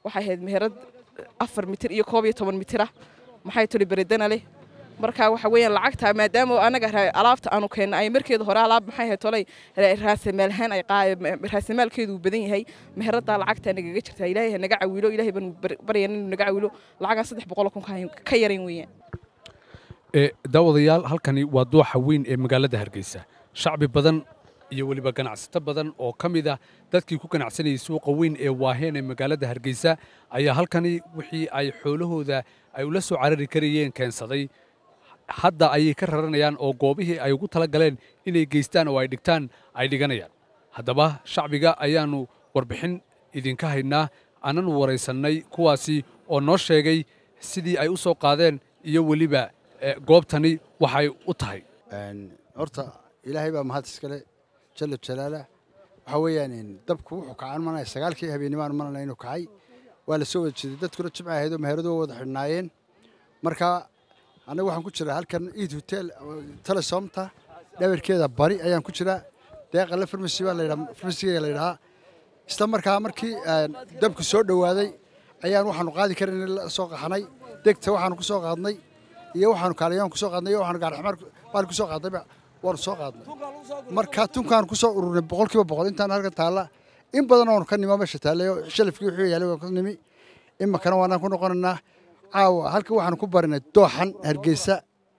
waxay ahayd meherad afar mitir iyo koob iyo toban mitira maxay tuli beredana leh marka waxa weeyaan lacagta maadaama anaga alaabta aanu keenna ay markeeda hore alaab maxay ahayd tolay raasamaalhaan ay raasamaalkeedu badan yahay meheraddaa lacagtaa nagaga jirtaa ilaahay naga cawilo ilaahay baan baryan inuu naga cawilo lacagaan saddex boqol kun ka yarayn weeyaan daawadayaal halkani waa dooxa weyn ee magaalada hargeysa shacbi badan iyo weliba ganacsato badan oo ka mid ah dadkii ku ganacsanayay suuqa weyn ee waaheen ee magaalada hargeysa ayaa halkani wixii ay xoolahooda ay ula soo carari karayeen keensaday hadda ayay ka raranayaan oo goobihii ay ugu tala galeen inay geystaan oo ay dhigtaan ay dhiganayaan haddaba shacbiga ayaannu warbixin idinka haynaa aananu waraysannay kuwaasi oo noo sheegay sidii ay u soo qaadeen iyo weliba goobtani waxay u tahay horta ilaahay baa mahad iskale jalla jalaalah waxaa weeyaan dabku wuxuu kacaan manaya sagaalkii habeenimaan manana inuu kacay waa la soo wada jeeday dadkuna jimca ahayd oo meheradu wada xidhnaayeen marka annaga waxaan ku jiraa halkan eid hotel telesomta dhabarkeeda bari ayaan ku jiraa deeqale farmasi baa layidhaa farmasiga la yidhahaa isla markaa markii dabku soo dhowaaday ayaan waxaanu qaadi karin la soo qaxnay degta waxaanu ku soo qaadnay iyo waxaanu kaalayoon ku soo qaadnay iyo waxaanu gaarxamaar baan ku soo qaadnayba waanu soo qaadnay marka tunkaan ku soo ururnay boqolkiiba boqol intaan halkan taalla in badan oonu ka nimo meesha taallayo shalafkii wuxuu yaalay waan ka nimi iminkana waanaan ku noqonaynaa caawa halkan waxaanu ku barinay dooxan hargeysa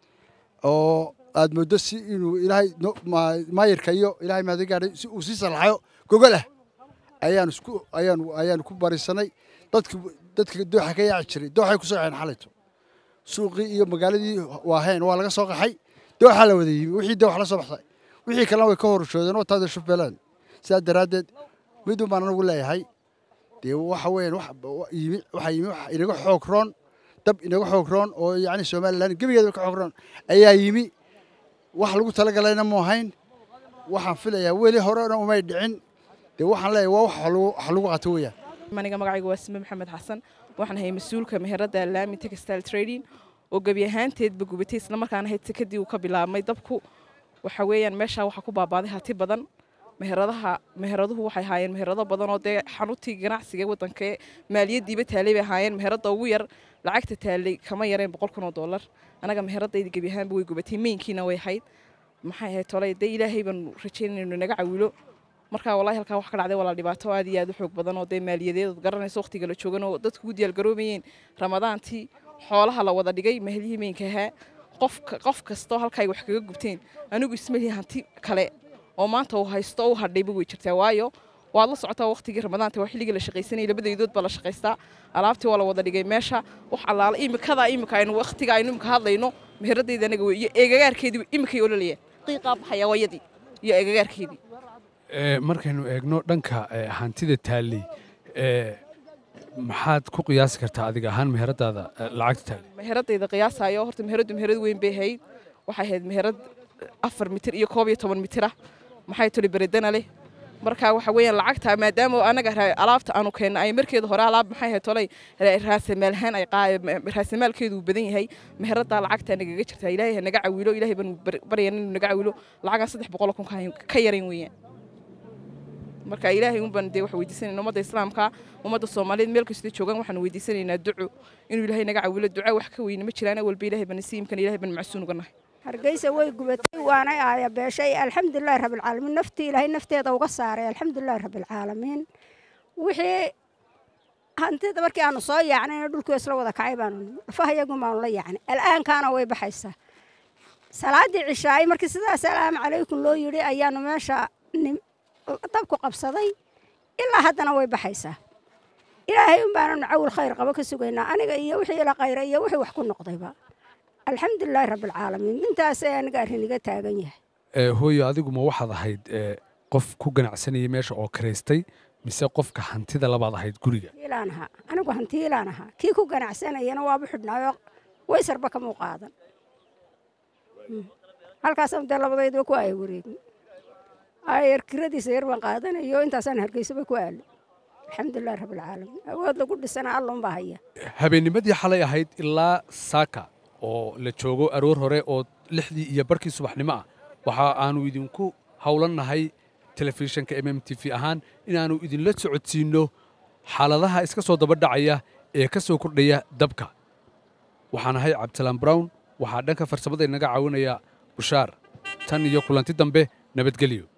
oo aad mooddo si inuu ilaahay maayirka iyo ilaahay maadi gaadhay si uu sii salaxayo gogol ah ayaanu isku ayaanu ayaanu ku barisanay dadki dadka dooxa ka yaaci jiray dooxay ku soo yaxeen xalayto suuqii iyo magaaladii waaheen waa laga soo qaxay dooxa la wada yimi wixii doox la soo baxsay wixii kalena way ka horushoodeen oo taada shufbeelaan sidaas daraaddeed midun baan anagu leeyahay dee waxa weeyaan yimi waxaa yimi wax inaga xoog roon dab inaga xoog roon oo yacni somalilan gebigeeda ka xoog roon ayaa yimi wax lagu talagalayna mu ahayn waxaan filayaa weli horena umay dhicin dee waxaan leeyahay waa wax lagu qato weeyaan aniga magacayga waa sime maxamed xasan waxaan ahay mas-uulka meherada laami textile trading oo gebi ahaanteedba gubatay isla markaana ahayd sekadii uu ka bilaabmay dabku waxa weeyaan meeshaa waxaa ku baabaaday hati badan meheradaha meheraduhu waxay ahaayeen meherado badan oo dee xanuutii ganacsiga waddanka maaliyaddiiba taalay bay ahaayeen meherada ugu yar lacagta taalay kama yareen boqol kun oo dollar anaga meheradayda gebi ahaanba way gubatay meynkiina way ahayd maxay ahayd tolay dee ilaahay baan rajaynayna inuu naga cawilo markaa wallahi halkaa wax ka dhacday walaa dhibaato aad iyo aad u xoog badan oo dee maaliyadeed garanayso waqtiga la joogan oo dadku u diyaargaroobayeen ramadaantii xoolaha la wada dhigay mahlihii meynka ahaa qof qof kastoo halka ay wax kaga gubteen anigu ismalihi hanti kale oo maanta uu haysto u hadhayba way jirtaa waayo waad la socotaa waqtigii ramadaanta waa xilligii la shaqaysanayay labadaydood baa la shaqaystaa alaabtii waa la wada dhigay meesha wax allaala imikada imika aynu waqtiga aynu imika hadlayno meheradayda anaga wey iyo eegagaarkeedii imikay ololayeen qiiqaa baxaya wayadii iyo eegagaarkeedii markaynu eegno dhanka hantida taalley maxaad ku qiyaasi kartaa adiga ahaan meheradaada lacagta taalley meheradayda qiyaasayo horta meheradu meherad weyn bay ahayd waxay ahayd meherad afar mitir iyo koob iyo toban mitira maxay tuli beredana leh marka waxa weeyaan lacagta maadaama anaga alaabta aanu keenna ay markeeda hore alaab maxay ahayd tolay raasamaalhaan ay raasamaalkeedu badan yahay meheraddaa lacagtaa nagaga jirtaa ilaahay naga cawilo ilaahay baan baryan inuu naga cawilo lacagaan saddex boqol kun ka yarayn weeyaan marka ilaahay unbaan dee wax weydiisanayna ummadda islaamka ummadda soomaaliyeed meel kastoo joogaan waxaan weydiisanaynaa duco inuu ilaahay naga cawilo duca wax ka weyne ma jiraan walba ilaahay baan nasiimkan ilaahay baan macsuun uga nahay hargeysa way gubatay waanay aaya beeshay alxamdulilahi rabbilcaalamiin naftii ilaahay nafteeda uga saaray alxamdulilahi rabbilcaalamiin wixii hantida markii aanu soo yaacnayna dhulkii isla wada kacay baanu dhafaha iyagu baanu la yaacnay al'aankaana way baxaysaa salaaddii cishaay markii sidaa salaamu calaykum loo yidhi ayaanu meesha dabku qabsaday ilaa haddana way baxaysaa ilaahay un baananu cawil khayr qabo ka sugaynaa aniga iyo wixii ila khayra iyo wixii wax ku noqdayba alxamdulilaahi rabbilcaalamiin intaas ee aniga arrin iga taagan yahay hooyo adigu ma waxaad ahayd qof ku ganacsanayay meesha oo karaystay mise qofka hantida labaad ahayd guriga ilaan ahaa anigu hantiilaan ahaa kii ku ganacsanayana waabu xidhnaayo waysarba kamuu qaadan halkaasaan dee labadayduba ku aaya wareegin ayar kiradiisa yar baan qaadanayo intaasaan hargeysaba ku aalo alxamdulilahi rabbilcaalamiin awood lagu dhisana allunbaa haya habeennimadii xalay ahayd ilaa saaka oo la joogo aroor hore oo lixdii iyo barkii subaxnimo ah waxa aanu idinku howlannahay telefishinka m m t v ahaan inaannu idinla socodsiinno xaaladaha iska soo daba dhacaya ee ka soo kordhaya dabka waxaan ahay cabdisalaan brown waxaa dhanka farsamada inaga caawinaya bushaar tan iyo kulanti dambe nabadgelyo